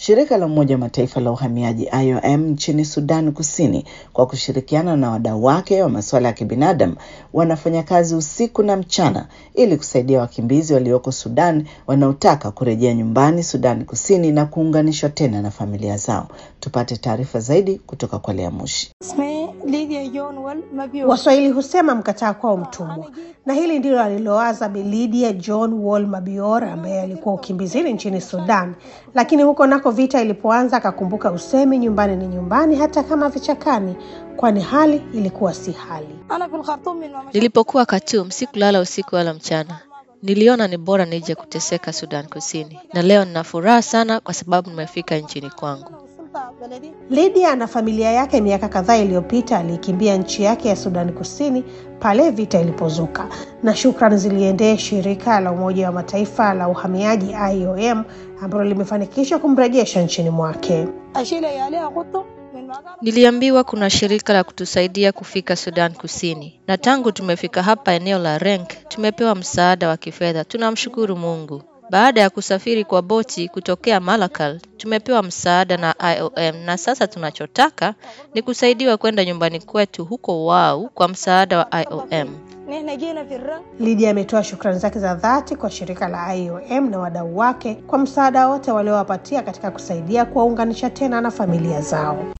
Shirika la Umoja wa Mataifa la uhamiaji IOM nchini Sudan Kusini kwa kushirikiana na wadau wake wa masuala ya kibinadamu wanafanya kazi usiku na mchana ili kusaidia wakimbizi walioko Sudan wanaotaka kurejea nyumbani Sudan Kusini na kuunganishwa tena na familia zao. Tupate taarifa zaidi kutoka kwa Lea Mushi. Waswahili husema mkataa kwao mtumwa, na hili ndilo alilowaza Bi Lydia John Wall Mabior ambaye alikuwa ukimbizini nchini Sudan, lakini huko nako vita ilipoanza akakumbuka usemi nyumbani ni nyumbani, hata kama vichakani, kwani hali ilikuwa si hali. Nilipokuwa Khartoum sikulala usiku wala mchana. Niliona ni bora nije kuteseka Sudan Kusini, na leo nina furaha sana kwa sababu nimefika nchini kwangu. Lydia na familia yake miaka kadhaa iliyopita aliikimbia nchi yake ya Sudani Kusini pale vita ilipozuka, na shukrani ziliendee shirika la Umoja wa Mataifa la uhamiaji IOM ambalo limefanikisha kumrejesha nchini mwake. Niliambiwa kuna shirika la kutusaidia kufika Sudan Kusini, na tangu tumefika hapa eneo la Renk tumepewa msaada wa kifedha. Tunamshukuru Mungu. Baada ya kusafiri kwa boti kutokea Malakal, tumepewa msaada na IOM na sasa tunachotaka ni kusaidiwa kwenda nyumbani kwetu huko Wau kwa msaada wa IOM. Lydia ametoa shukrani zake za dhati kwa shirika la IOM na wadau wake kwa msaada wote waliowapatia katika kusaidia kuwaunganisha tena na familia zao.